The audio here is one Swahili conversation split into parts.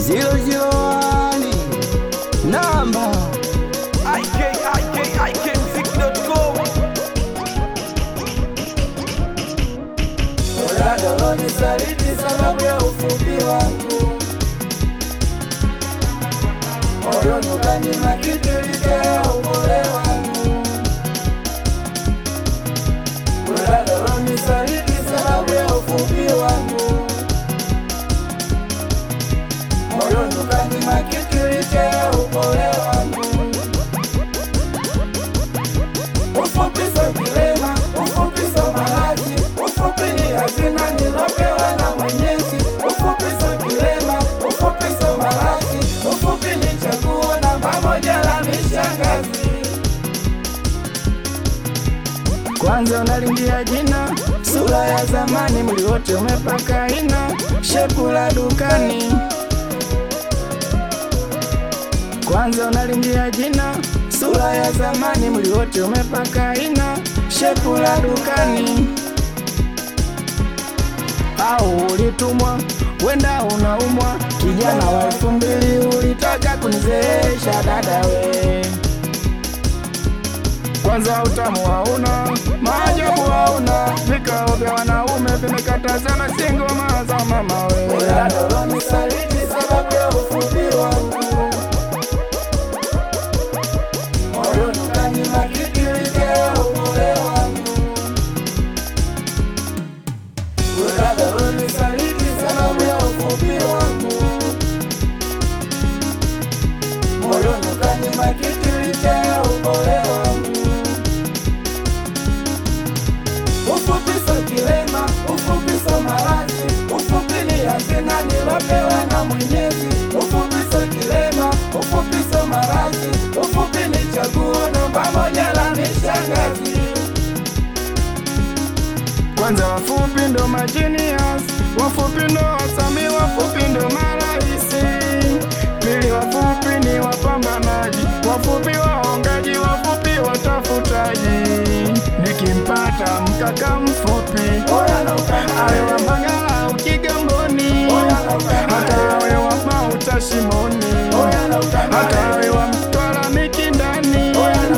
001 namba ikikikmziki.com Doladoloni saliti sababu ya ufupi wangu moyoni ukanyima kitu licha upole wangu Doladoloni saliti sababu ya ufupi wangu moyoni ukanyima kitu licha upole wangu Ufupi so kilema, ufupi so maradhi, ufupi ni hazina nilopewa na Mwenyezi. Ufupi so kilema, ufupi so maradhi, ufupi ni chaguo namba moja la mishangazi. Kwanza unalingia jina, sura ya zamani, mwili wote umepaka ina, shepu la dukani. Kwanza unalingia jina, sura ya zamani, mwili wote umepaka ina, shepu la dukani. Au ulitumwa, wenda unaumwa, kijana wa elfu mbili ulitaka kunizeesha dada we. Kwanza utamu hauna, maajabu hauna, vikao vya wanaume vimekatazana, si ngoma za mama we. Doladoloni saliti sababu ya ufupi wangu moyoni ukanyima kitu licha upole wangu. Doladoloni saliti sababu ya ufupi wangu moyoni ukanyima kitu licha upole wangu. Ufupi so kilema, ufupi so maradhi, ufupi ni hazina nilopewa na Mwenyezi. Ufupi so kilema, ufupi so maradhi, ufupi ni chaguo namba moja la mishangazi. Kwanza wafupi ndo majinias, wafupi ndo wasami, wafupi ndo maraisi. Pili wafupi ni wapambanaji, wafupi waongaji, wafupi watafutaji. Nikimpata mkaka mfupi, awe wa Mbagala au Kigamboni, hata awe wa Mauta Shimoni, hata awe wa Mtwara Mikindani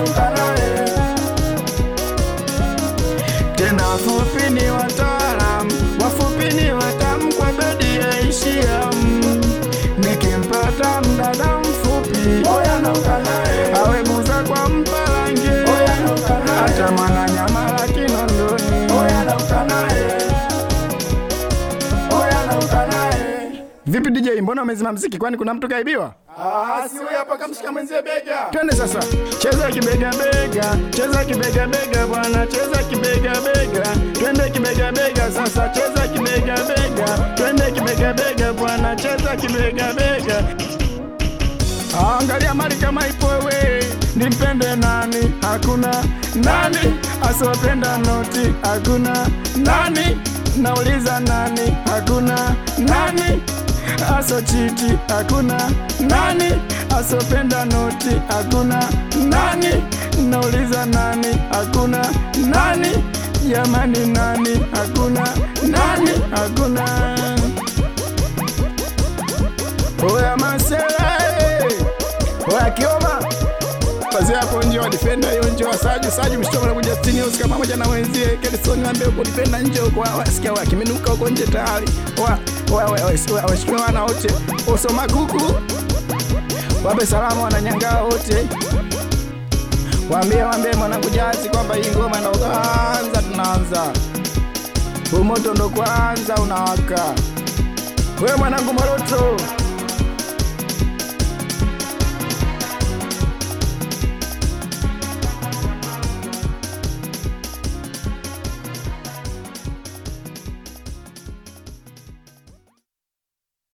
tena wafupi ni wataalam, wafupi ni watamu kwa bedi ya ishiam. Nikimpata mdada mfupi awe buza kwa mpalange, hata mwana nyama la Kinondoni Vipi DJ, mbona umezima mziki? Kwani kuna mtu kaibiwa? Ah, si huyu hapa kamshika mwenzie bega. Twende sasa. Cheza kibega bega, cheza kibega bega bwana, cheza kibega bega. Twende kibega bega sasa, cheza kibega bega. Twende kibega bega bwana, cheza kibega bega. Angalia mali kama ipo we, nimpende nani? Hakuna nani asiopenda noti, hakuna nani nauliza nani? Hakuna nani asochiti, hakuna nani asopenda noti, hakuna nani nauliza nani? Hakuna nani jamani, nani? Hakuna nani, hakuna Oya masela eh. Oya kioma Pazia yako nje wa defender hiyo nje wa Saju Saju mshtoka na kuja Stini Oscar pamoja na wenzie Kelson ambaye uko defender nje huko wasikia wakiminuka huko nje tayari wa wa wa wa washikiwa wana wote usoma kuku wape salamu wananyangaa wote waambie waambie mwanangu jazi kwamba hii ngoma ndo kwanza tunaanza umoto ndo kwanza unawaka wewe mwanangu Maroto